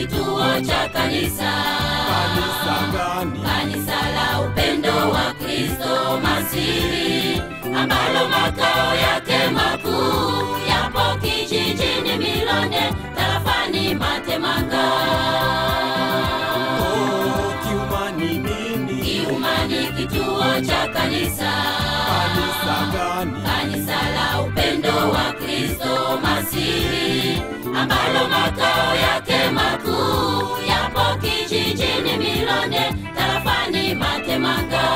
kituo cha kanisa Kanisa gani? kanisa la upendo wa kristo masihi ambalo makao yake makuu yapo kijijini milonde tarafani matemanga Oh, kiumani nini? kiumani kituo cha kanisa Kanisa gani? kanisa la upendo wa kristo masihi ambalo makao yake makuu yapo kijijini milonde tarafani matemanga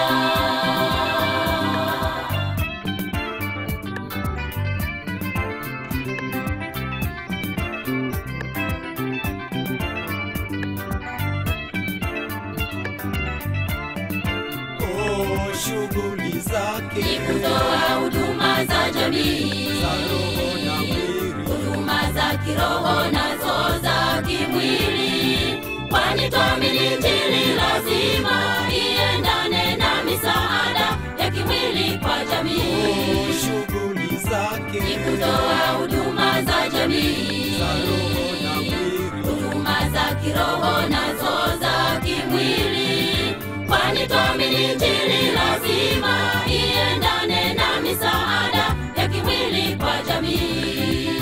Oh, shughuli zake ni kutoa huduma za jamii za roho na mwili. huduma za kiroho nazo za kimwili kwani twamini njili lazima iendane na misaada ya kimwili kwa Oh, jamii shughuli ni zake kutoa huduma za jamii za roho na mwili. huduma za kiroho nazo za kimwili kwani twamini njili lazima iendane na misaada ya kimwili kwa jamii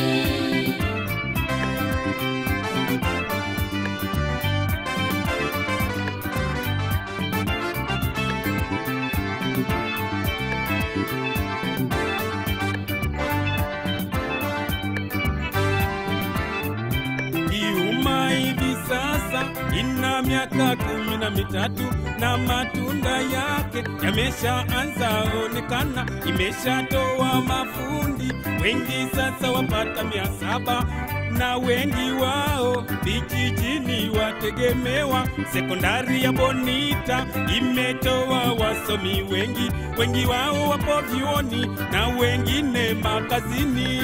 Kiuma hivi sasa ina miaka kumi na mitatu na matunda yake yameshaanza onekana, imeshatoa mafundi wengi sasa wapata mia saba na wengi wao vijijini wategemewa. Sekondari ya Bonita imetoa wasomi wengi, wengi wao wapo vyuoni na wengine makazini.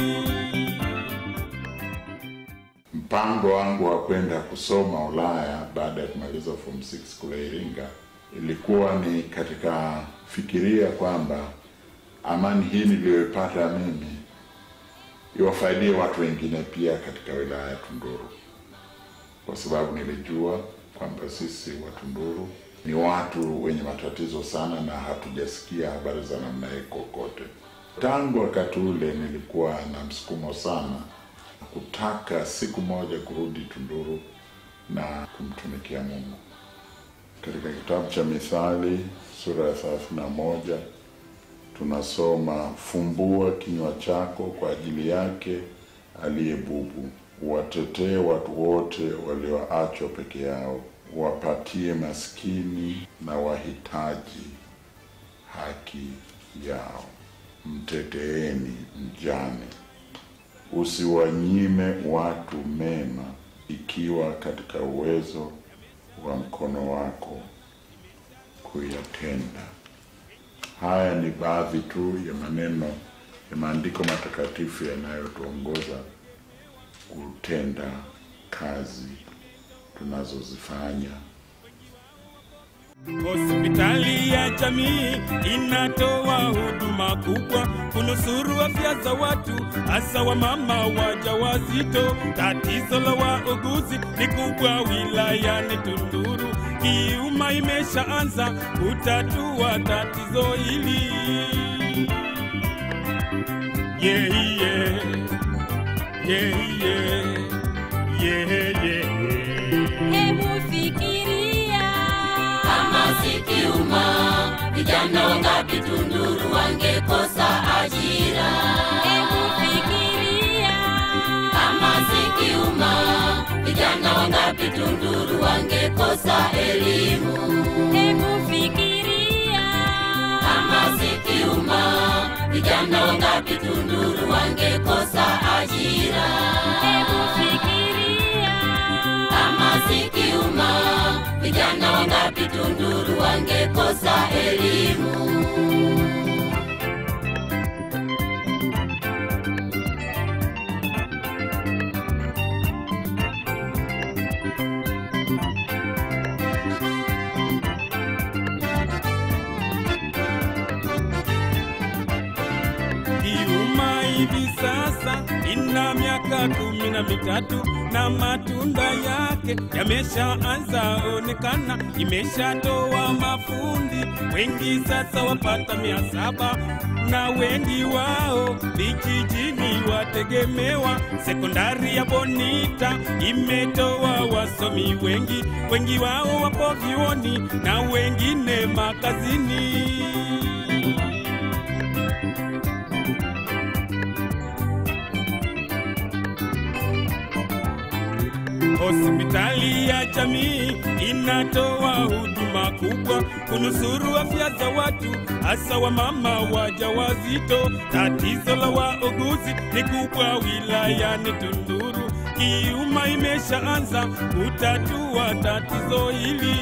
Mpango wangu wa kwenda kusoma Ulaya baada ya kumaliza form 6 kule Iringa ilikuwa ni katika fikiria kwamba amani hii niliyoipata mimi iwafaidie watu wengine pia katika wilaya ya Tunduru, kwa sababu nilijua kwamba sisi wa Tunduru ni watu wenye matatizo sana na hatujasikia habari za namna hii kokote. Tangu wakati ule nilikuwa na msukumo sana kutaka siku moja kurudi Tunduru na kumtumikia Mungu. Katika kitabu cha Mithali sura ya thelathini na moja tunasoma fumbua kinywa chako kwa ajili yake aliye bubu, watetee watu wote walioachwa peke yao, wapatie maskini na wahitaji haki yao, mteteeni mjane usiwanyime watu mema ikiwa katika uwezo wa mkono wako kuyatenda. Haya ni baadhi tu ya maneno ya maandiko matakatifu yanayotuongoza kutenda kazi tunazozifanya. Hospitali ya jamii inatoa huduma kubwa kunusuru afya za watu, hasa wamama wajawazito. Tatizo la wauguzi ni kubwa wilayani Tunduru. Kiuma imeshaanza kutatua tatizo hili. Yeah, yeah. Yeah, yeah. Yeah, yeah. Hebu fikiria kama sikiuma vijana wangapi tunduru wangekosa ajira Hebu fikiria kama sikiuma vijana wangapi tunduru wangekosa elimu Hebu fikiria kama sikiuma vijana wangapi tunduru wangekosa ajira Hebu fikiria kama sikiuma vijana wangapi tunduru wangekosa elimu Kiuma hivi sasa ina miaka kumi na mitatu na matunda yake yameshaanza onekana, imeshatoa mafundi wengi sasa wapata mia saba na wengi wao vijijini wategemewa. Sekondari ya Bonita imetoa wasomi wengi, wengi wao wapo vyuoni na wengine makazini. Hospitali ya jamii inatoa huduma kubwa kunusuru afya za watu, hasa wamama wajawazito. Tatizo la wauguzi ni kubwa wilayani Tunduru. Kiuma imeshaanza kutatua tatizo hili.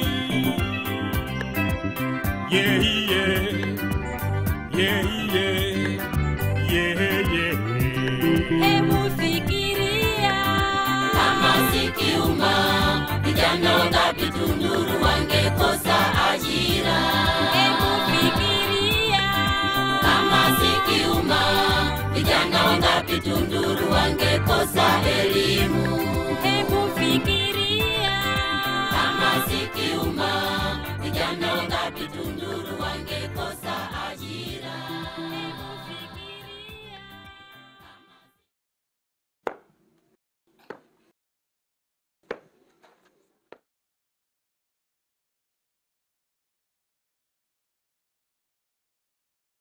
Yeah, yeah. Yeah, yeah. Yeah, yeah. Hebu fikiria, kama zikiuma vijana wangapi Tunduru wangekosa ajira hebu fikiria, kama zikiuma vijana wangapi Tunduru wangekosa elimu